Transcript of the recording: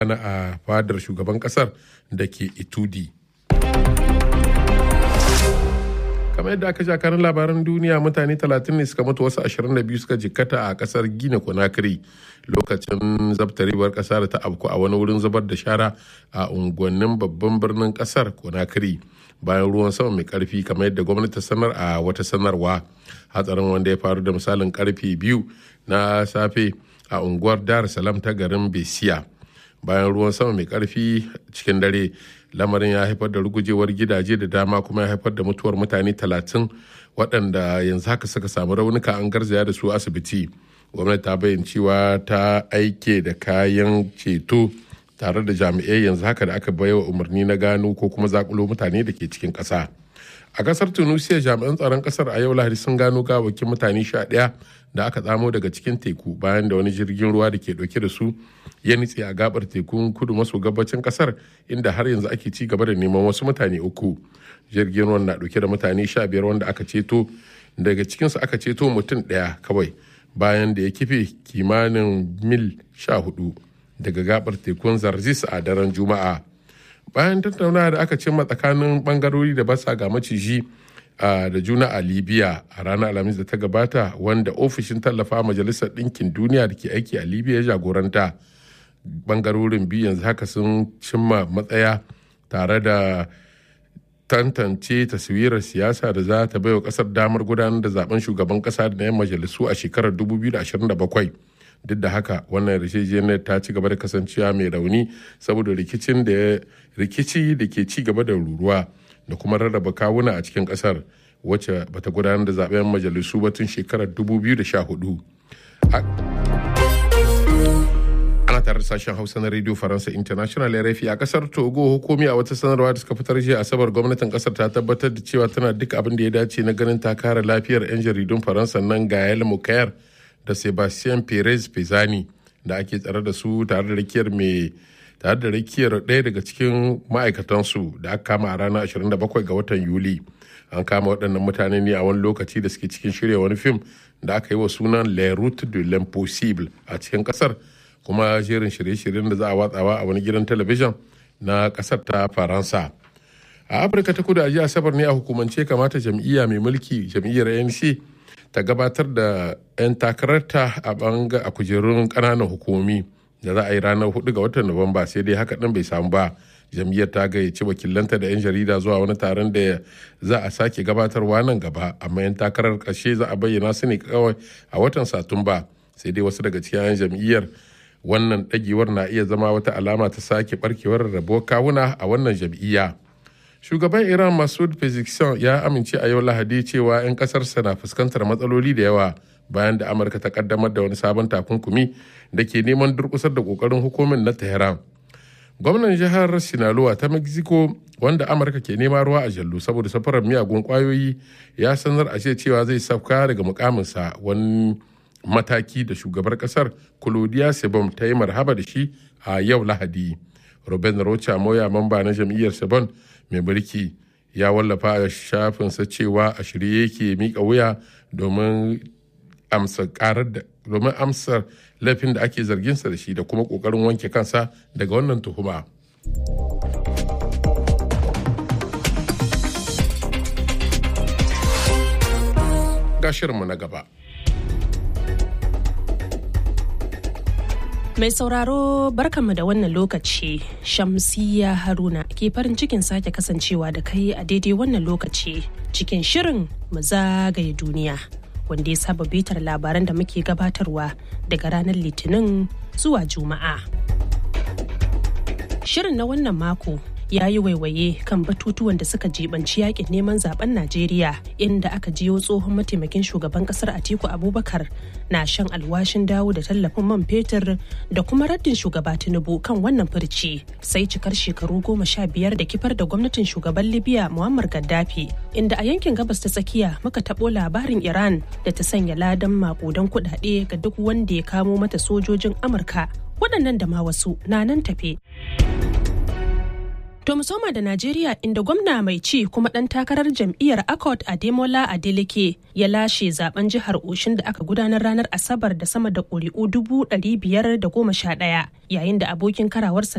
na a fadar shugaban kasar da ke itudi kamar yadda aka kanin labaran duniya mutane 30 ne suka mutu wasu 22 suka jikkata a kasar gina konakiri lokacin zabtarewar kasa da ta afku a wani wurin zubar da shara a unguwannin babban birnin kasar konakiri bayan ruwan sama mai karfi kamar yadda gwamnati sanar a wata sanarwa hatsarin wanda ya faru da misalin karfe biyu na safe a unguwar dar salam ta garin besiya bayan ruwan sama mai karfi cikin dare lamarin ya haifar da rugujewar gidaje da dama kuma ya haifar da mutuwar mutane talatin waɗanda yanzu haka suka samu raunuka an garzaya da su asibiti gwamnati ta bayyana cewa ta aike da kayan ceto tare da jami'ai yanzu haka da aka baiwa umarni na gano ko kuma zakulo mutane da ke cikin ƙasa a ƙasar tunisia jami'an tsaron ƙasar a yau lahadi sun gano gawakin mutane sha ɗaya da aka tsamo daga cikin teku bayan da wani jirgin ruwa da ke ɗauke da su ya nitse a gabar tekun kudu maso gabacin kasar inda har yanzu ake ci gaba da neman wasu mutane uku jirgin ruwan na ɗauke da mutane sha biyar wanda aka ceto daga cikinsu aka ceto mutum ɗaya kawai bayan da ya kife kimanin mil sha hudu daga gabar tekun zarzis a daren juma'a bayan tattaunawa da aka cimma tsakanin bangarori da basa ga maciji da juna a libya a ranar alhamis da ta gabata wanda ofishin tallafa majalisar ɗinkin duniya da ke aiki a libya ya jagoranta bangarorin biyu yanzu haka sun cimma matsaya tare da tantance taswirar siyasa da za ta baiwa kasar damar gudanar da zaben shugaban kasa da yan majalisu a shekarar 2027 duk da haka wannan yarjejeniyar ta ci gaba da kasancewa mai rauni saboda rikicin da rikici da ke ci gaba da ruruwa da kuma rarraba kawuna a cikin kasar wacce bata gudanar da zaben majalisu ba tun shekarar 2014 ana tare da sashen hausa na radio faransa international rfi a kasar togo hukumi a wata sanarwa da suka fitar jiya asabar gwamnatin kasar ta tabbatar da cewa tana duk abin da ya dace na ganin ta kare lafiyar 'yan jaridun faransa nan gael mukayar da sebastien perez pezani da ake tsare da su tare da rakiyar mai tare da rakiyar ɗaya daga cikin ma'aikatansu da aka kama a ranar 27 ga watan yuli an kama waɗannan mutane ne a wani lokaci da suke cikin shirya wani fim da aka yi wa sunan le route de l'impossible a cikin ƙasar kuma jerin shirye-shiryen da za a watsawa a wani gidan talabijin na ƙasar ta faransa a afirka ta kudu a jiya asabar ne a hukumance kamata jam'iyya mai mulki jam'iyyar anc ta gabatar da 'yan takararta a banga a kujerun ƙananan hukumi da za a yi ranar 4 ga watan nuwamba sai dai haka ɗin bai samu ba jam'iyyar ta gayyaci wakilanta da 'yan jarida zuwa wani taron da za a sake gabatarwa nan gaba amma 'yan takarar ƙarshe za a bayyana su ne kawai a watan satumba sai dai wasu daga cikin 'yan jam'iyyar wannan ɗagewar na iya zama wata alama ta sake barkewar rabuwar kawuna a wannan jam'iyya shugaban iran masud pezeshkian ya amince a yau lahadi cewa 'yan ƙasarsa na fuskantar matsaloli da yawa bayan da amurka ta kaddamar da wani sabon takunkumi da ke neman durkusar da kokarin hukumin na tehran gwamnan jihar sinaloa ta mexico wanda amurka ke nema ruwa a jallo saboda safarar miyagun kwayoyi ya sanar a cewa zai sauka daga mukaminsa wani mataki da shugabar kasar claudia sebon ta yi marhaba da shi a yau lahadi robin rocha moya mamba na jam'iyyar sebon mai mulki ya wallafa a shafinsa cewa a shirye yake mika wuya domin amsa karar da domin amsar laifin da ake zarginsa da shi da kuma kokarin wanke kansa daga wannan tuhuma. Ga shirinmu na gaba. Mai sauraro barkanmu da wannan lokaci Shamsiya Haruna ke farin cikin sake kasancewa da kai a daidai wannan lokaci cikin shirin mu zagaye duniya wanda ya saba bitar labaran da muke gabatarwa daga ranar litinin zuwa juma'a. Shirin na wannan mako ya yi waiwaye kan batutuwan da suka jibanci yakin neman zaben Najeriya inda aka jiyo tsohon mataimakin shugaban kasar Atiku Abubakar na shan alwashin dawo da tallafin man fetur da kuma raddin shugaba Tinubu kan wannan furci sai cikar shekaru goma sha biyar da kifar da gwamnatin shugaban Libya Muammar Gaddafi inda a yankin gabas ta tsakiya muka taɓo labarin Iran da ta sanya ladan makudan kuɗaɗe ga duk wanda ya kamo mata sojojin Amurka waɗannan da ma wasu na nan tafe. To musoma da Najeriya inda gwamna mai ci kuma ɗan takarar jam'iyyar Accord Ademola Adeleke ya lashe zaben jihar Oshin da aka gudanar ranar Asabar da sama da ƙuri'u dubu ɗari biyar da goma sha ɗaya yayin da abokin karawarsa